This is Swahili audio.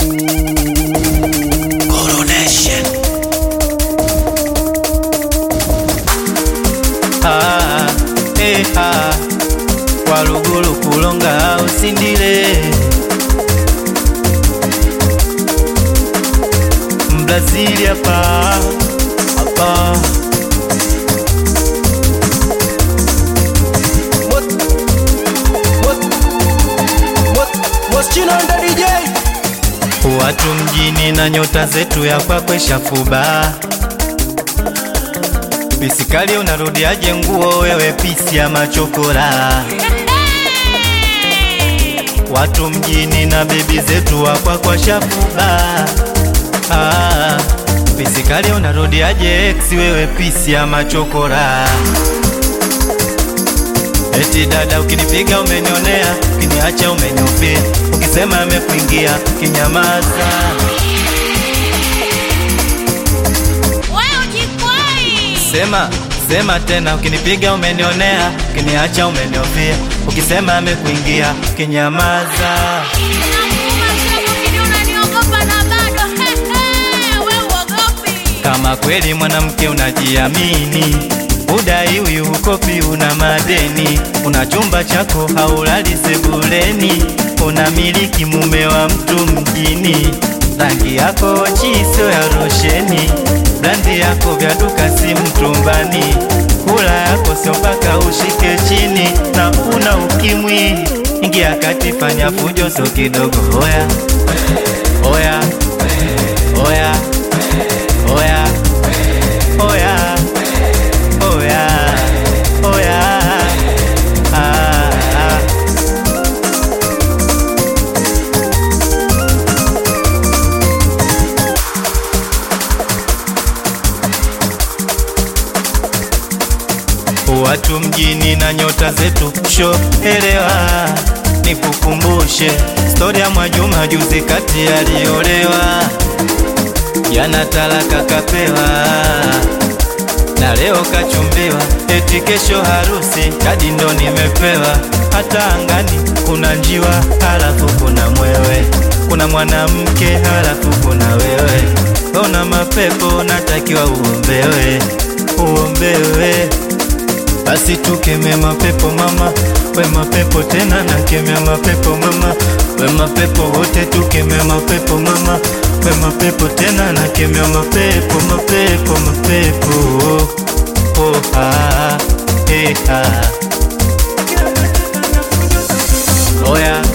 Coronation. Ah, eh, ah. Walugulu kulonga usindile Mbrazili hapa hapa watu mjini na nyota zetu ya kwakwe shafuba Bisikali unarudiaje nguo wewe pisi ya machokora Watu mjini na bebi zetu wakwa kwa shafuba ah, Bisikali unarudiaje ex wewe pisi ya machokora Eti dada ukinipiga umenionea, ukiniacha umeniufia, ukisema amekuingia kinyamaza. Wewe ujikwai. Sema sema tena, ukinipiga umenionea, ukiniacha umeniofia, ukisema amekuingia kinyamaza. Nakuuma sasa ukini unaniogopa na bado. He, he, wewe uogopi. Kama kweli mwanamke unajiamini, udaiwi ukopi, una madeni, una chumba chako haulali sebuleni, unamiliki mume wa mtu mjini, rangi yako chiso ya rosheni, brandi yako vya duka si mtumbani, kula yako sio mpaka ushike chini, na una ukimwi, ingia kati, fanya fujo so kidogo, oya oya oya oya oya oya oya ah, ah. Watu mjini na nyota zetu sho elewa, nikukumbushe stori ya Mwajuma juzi kati aliolewa, jana talaka kapewa na leo kachumbiwa, eti kesho harusi, kadi ndo nimepewa. Hata angani kuna njiwa, halafu kuna mwewe, kuna mwanamke, halafu kuna wewe. Ona mapepo, natakiwa uombewe, uombewe. Basi tukeme mapepo mama, we mapepo tena nakemea mapepo mama, we mapepo wote tukeme mapepo mama, we mapepo tena nakemea mapepo mapepo mapepo oh, oh, ah, eh, ah. Oya